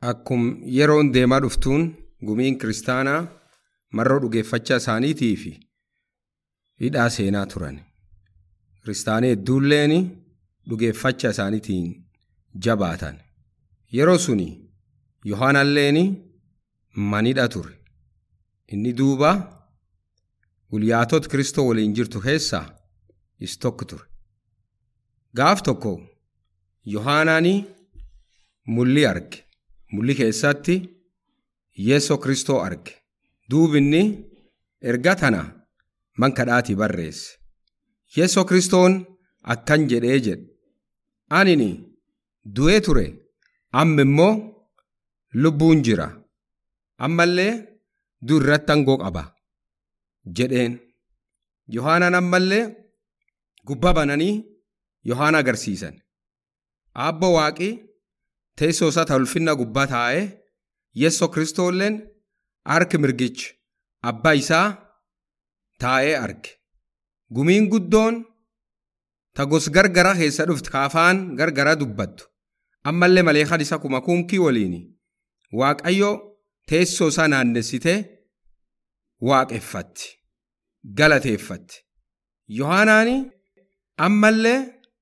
Akkum yeroon deemaa dhuftuun gumiin kiristaanaa marroo dhugeeffachaa isaaniitii fi hidhaa seenaa turan. Kiristaanii hedduulleen dhugeeffachaa isaaniitiin jabaatan. Yeroo suni Yohaanalleen manidha ture. Inni duuba guyyaatota Kiristoo waliin jirtu keessaa is tokko ture. Gaaf tokko Yohaanaan mul'ii arge. Mul'ii keessatti Yeesoo Kiristoo arge. Duubinni erga tana man kadhaatii barreesse. Yeesoo Kiristoon akkan jedhee jedhe. Anini du'ee ture amma immoo lubbuun jira. Ammallee du'a irratti aangoo qaba jedheen. Yohaanaan ammallee gubbaa bananii Yohaana agarsiisan. Abbo waaqii teessoo isaa ulfinna gubbaa taa'ee Yeesoo Kiristoolleen harki mirgichi abbaa isaa taa'ee arge. Gumiin guddoon ta gos gargara keessa dhufte kaafaan gargara dubbattu. Ammallee maleekaan isa kuma kumkii waliin Waaqayyo teessoo isaa naannessitee waaqeffatti. Galateeffatti. Yohaanaani ammallee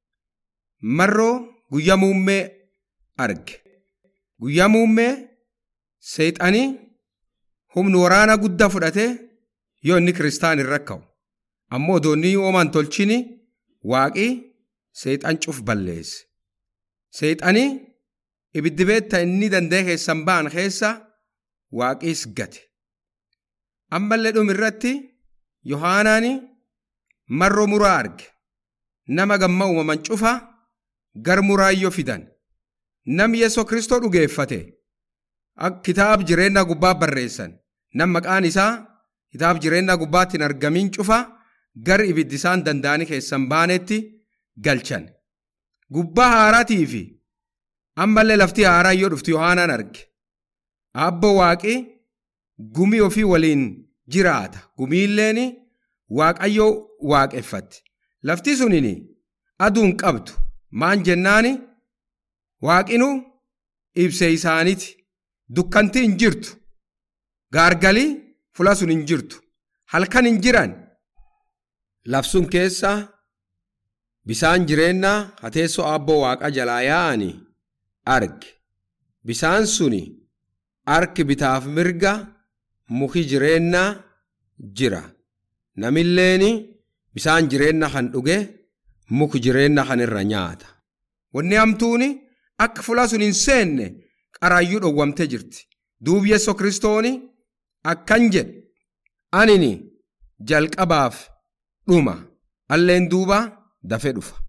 marroo guyyaa muummee arge. Guyyaa muummee seexanii humni waraana guddaa fudhatee yoo inni kiristaan irra ka'u. Ammoo odoonni ooman tolchini waaqii seexan cuf balleesse. Seexanii ibiddi beetta inni danda'e keessan ba'an keessa waaqiis gate. Ammallee dhumirratti Yohaanaani marroo muraa arge. Nama gamma uumaman cufa gar muraayyoo fidan. Namni Yeesoo Kiristoo dhugeeffate. Kitaab jireenya gubbaa barreessan. Nam maqaan isaa kitaab jireenya gubbaatti hin argamin cufa gar ibiddi isaan danda'anii keessan baanetti galchan. Gubbaa haaraatii fi ammallee lafti haaraa yoo dhuftu Yohaanaan arge. Abbo waaqii gumii ofii waliin jiraata. Gumiilleen waaqayyoo waaqeffatti. Lafti suniin aduun qabdu maan jennaani waaqinu ibsee isaaniiti. Dukkanti hin jirtu. Gaargalii fula sun hin jirtu. Halkan hin jiran. Lafsun keessa bisaan jireenyaa hateessoo abboo waaqa jalaa yaa'anii arge. Bisaan suni harki bitaaf mirga muki jireenyaa jira. Namilleen bisaan jireenya kan dhuge muki jireenya kan irra nyaata. Wanni hamtuuni akka fula sun hin seenne qaraayyuu dhowwamtee jirti. Duubi Yeesoo Kiristooni akkan jedhe anini jalqabaaf dhuma alleen duuba dafee dhufa.